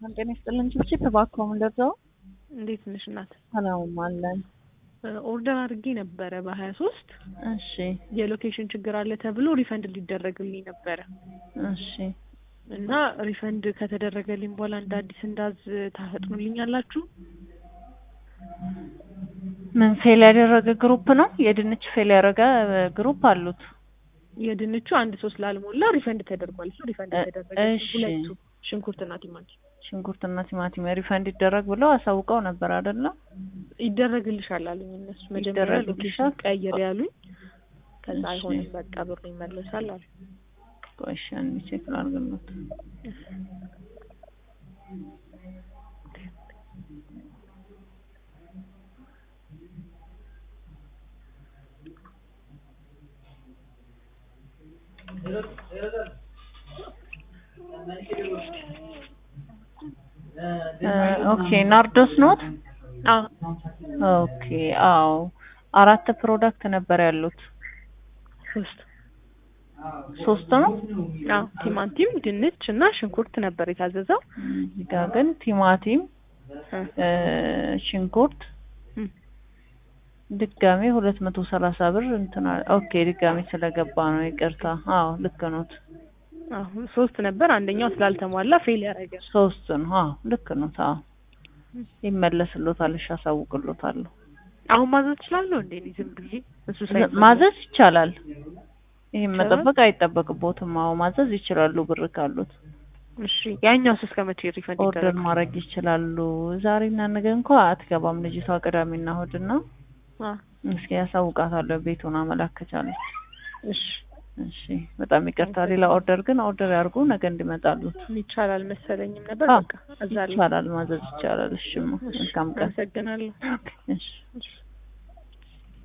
ጤና ይስጥልን ችብችብ እባክዎ ምንደርሰው እንዴት ነሽ እናት? ሰላም አለን። ኦርደር አድርጌ ነበረ በሀያ ሶስት እሺ የሎኬሽን ችግር አለ ተብሎ ሪፈንድ ሊደረግልኝ ነበረ እሺ እና ሪፈንድ ከተደረገልኝ በኋላ እንደ አዲስ እንዳዝ ታፈጥኑልኛላችሁ? ምን ፌል ያደረገ ግሩፕ ነው? የድንች ፌል ያደረገ ግሩፕ አሉት። የድንቹ አንድ ሶስት ላልሞላ ሪፈንድ ተደርጓል። እሱ ሪፈንድ እ- ተደረገ። እሺ። ሁለቱ ሽንኩርትና ቲማቲም ሽንኩርትና ቲማቲም ሪፈንድ ይደረግ ብለው አሳውቀው ነበር አይደለ? ይደረግልሻል አሉኝ እነሱ መጀመሪያ ይደረግልሻል? ሎኬሽን ቀይር ያሉኝ። ከዛ እሺ። አይሆንም በቃ ብሩ ይመለሳል አሉ። ቆይ እሺ አንዴ ቼክ ላድርግልዎት። እ፣ ኦኬ ናርዶስ ኖት? አዎ ኦኬ አዎ አራት ፕሮዳክት ነበር ያሉት። ሶስት ሶስት ነው። አዎ ቲማቲም፣ ድንች እና ሽንኩርት ነበር የታዘዘው። እዚህ ጋር ግን ቲማቲም እ፣ እ፣ ሽንኩርት እ፣ ድጋሜ ሁለት መቶ ሰላሳ ብር እንትና ኦኬ ድጋሜ ስለገባ ነው ይቅርታ። አዎ ልክ ኖት። አዎ ሶስት ነበር። አንደኛው ስላልተሟላ ፌል ያደረገ ሶስት ነው። አዎ ልክ ኖት። አዎ ይመለስሎታል። እሺ አሳውቅሎታለሁ። አሁን ማዘዝ እችላለሁ እንዴ? እኔ ዝም ብዬ እሱ ሳይመለስ? ማዘዝ ይቻላል። ይሄን ይቻላል? መጠበቅ አይጠበቅቦትም። አዎ ማዘዝ ይችላሉ ብር ካሉት እሺ ያኛው እስከ መቼ ሪፈንድ ኦርደር ይደረጋል? ማድረግ ይችላሉ። ዛሬና ነገ እንኳ አትገባም ልጅቷ ቅዳሜና እሑድና አ እስኪ ያሳውቃታለሁ ቤቱን አመላከቻለች። እሺ እሺ በጣም ይቅርታ። ሌላ ኦርደር ግን ኦርደር ያርጉ ነገ እንዲመጣሉት። ይቻላል መሰለኝም ነበር። አዎ በቃ እዛ ላይ ይቻላል፣ ማዘዝ ይቻላል። እሺ መልካም ቀን። አመሰግናለሁ። እሺ እሺ